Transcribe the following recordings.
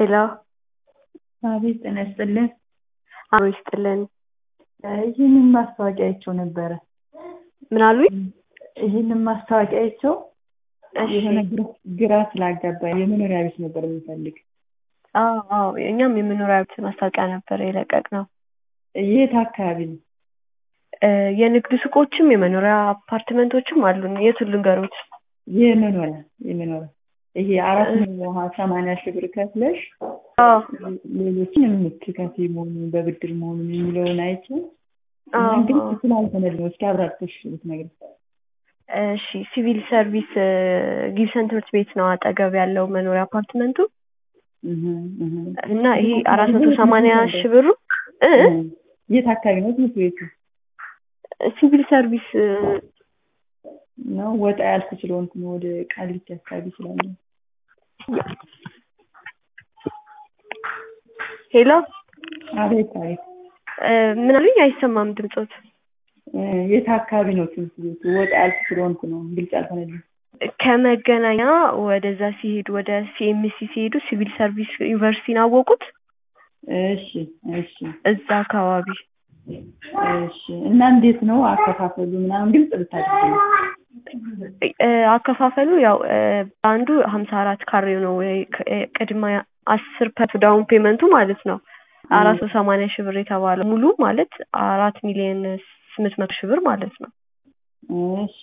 ሄሎ አቤት ጤና ይስጥልን። አብሮ ይስጥልን። ይህንን ማስታወቂያ አይቼው ነበረ። ምን አሉኝ? ይህንን ማስታወቂያ አይቼው እሺ። የሆነ ግራ- ግራ ስላጋባኝ የመኖሪያ ቤት ነበር የምፈልግ። አዎ አዎ፣ እኛም የመኖሪያ ቤት ማስታወቂያ ነበር የለቀቅነው። የት አካባቢ ነው? እ የንግድ ሱቆችም የመኖሪያ አፓርትመንቶችም አሉን። የቱን ልንገሮት? የመኖሪያ የመኖሪያ ይሄ አራት መቶ ሰማንያ ሺህ ብር ከፍለሽ አዎ ሌሎችን የምትከፍይ መሆኑን በብድር መሆኑን የሚለውን አይቼው እና አዎ ግን አዎ። ስላልሆነልኝ ነው። እስኪ አብራርተሽ ብትነግሪኝ። እሺ ሲቪል ሰርቪስ እ ጊብሰን ትምህርት ቤት ነው አጠገብ ያለው መኖሪያ አፓርትመንቱ እህ እህ እና ይሄ አራት መቶ ሰማንያ ሺህ ብሩ እ እ የት አካባቢ ነው ትምህርት ቤቱ? ሲቪል ሰርቪስ እ ነው ወጣ ያልኩ ስለሆንኩ ነው። ወደ ቃሊቲ አካባቢ ስላለ ሄሎ አቤት አቤት እ ምን አሉኝ? አይሰማም ድምፆት። እ የት አካባቢ ነው ትምህርት ቤቱ? ወጣ ያልኩ ስለሆንኩ ነው ግልጽ አልሆነልኝም። ከመገናኛ ወደዛ ሲሄዱ ወደ ሲኤምሲ ሲሄዱ ሲቪል ሰርቪስ ዩኒቨርሲቲን አወቁት? እሺ እሺ እዛ አካባቢ እሺ። እና እንዴት ነው አከፋፈሉ ምናምን ግልጽ ብታደርጊ። እ አከፋፈሉ ያው እ አንዱ ሀምሳ አራት ካሬው ነው ወይ ክ- እ ቅድመ አስር ፐርሰንት ዳውን ፔመንቱ ማለት ነው አራት መቶ ሰማንያ ሺህ ብር የተባለው ሙሉ ማለት አራት ሚሊዮን ስምንት መቶ ሺህ ብር ማለት ነው። እሺ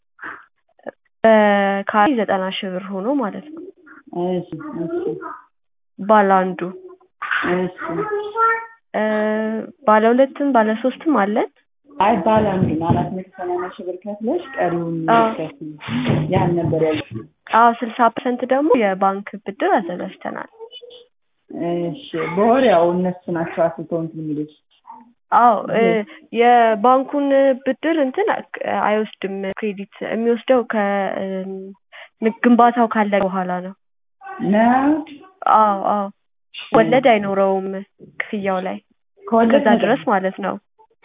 በካሬ ዘጠና ሺህ ብር ሆኖ ማለት ነው እሺ እሺ ባለ አንዱ እሺ። እ ባለ ሁለትም ባለ ሶስትም አለን። አይ ባለ አንዱ ነው አራት መቶ ሰማንያ ሺህ ብር ከፍለሽ ቀሪውን አዎ። ከፍይ። ያን ነበር ያልኩት። አዎ ስልሳ ፐርሰንት ደግሞ የባንክ ብድር አዘጋጅተናል። እሺ በወር ያው እነሱ ናቸው አስልተው እንትን የሚሉት። አዎ እ የባንኩን ብድር እንትን አ- አይወስድም ክሬዲት የሚወስደው ከ እም፣ ግንባታው ካለቀ በኋላ ነው። ነው አዎ አዎ ወለድ አይኖረውም ክፍያው ላይ ከወለድ እስከዛ ድረስ ማለት ነው።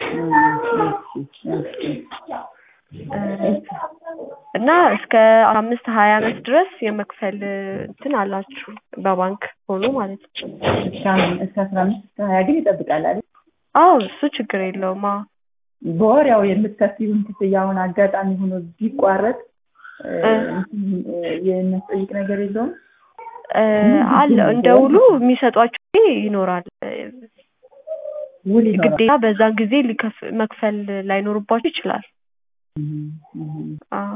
እ እና እስከ አምስት ሀያ አመት ድረስ የመክፈል እንትን አላችሁ በባንክ ሆኖ ማለት ነው። እስከ አስራ አምስት እስከ ሀያ ግን ይጠብቃል አይደል? አዎ እሱ ችግር የለውም። አዎ በወር ያው የምትከፍይውን ክፍያውን አጋጣሚ ሆኖ ቢቋረጥ እ እ እንትን እ የሚያስጠይቅ ነገር የለውም? እ አለ እንደ ውሉ የሚሰጧችሁ ጊዜ ይኖራል። እ ውል ይኖራል። ግዴታ በዛን ጊዜ ሊከፍ መክፈል ላይኖርባችሁ ይችላል። እህ እህ አዎ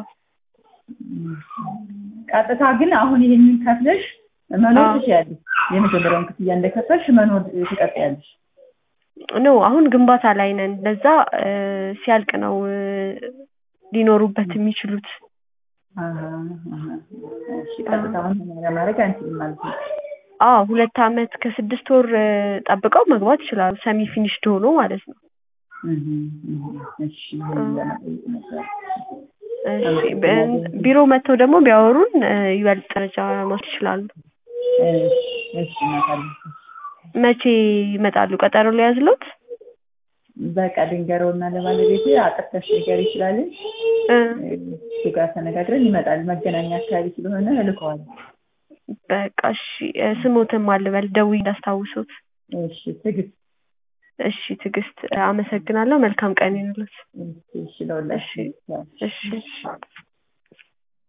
ቀጥታ ግን አሁን ይሄንን ከፍለሽ መኖር አዎ። ትችያለሽ። የመጀመሪያውን ክፍያ እንደከፈልሽ መኖር ትቀጥያለሽ። ኖ አሁን ግንባታ ላይ ነን። ለዛ እ ሲያልቅ ነው እ ሊኖሩበት የሚችሉት። አሀ አሀ እሺ ቀጥታ አሁን ለማድረግ አንችልም ማለት ነው። አዎ ሁለት አመት ከስድስት ወር እ ጠብቀው መግባት ይችላሉ። ሰሚ ፊኒሽድ ሆኖ ማለት ነው። እህ እህ እሺ ይሄን ለመጠየቅ ነበር። እሺ በ- ቢሮ መጥተው ደግሞ ቢያወሩን እ ይበልጥ ደረጃ መውሰድ ይችላሉ። እሺ እሺ እመጣለሁ። መቼ ይመጣሉ? ቀጠሮ ሊያዝሎት? በቃ ድንገረውና ለባለቤቴ አጥርተሽ ነገር ይችላል እ እሱ ጋር ተነጋግረን ይመጣል። መገናኛ አካባቢ ስለሆነ እልከዋለሁ። በቃ እሺ እ ስሞትም አልበል ደውዬ እንዳስታውሱት። እሺ ትዕግስት እሺ ትዕግስት እ አመሰግናለሁ። መልካም ቀን ይሁንልዎት። እሺ እሺ ለሁላችንም እሺ እሺ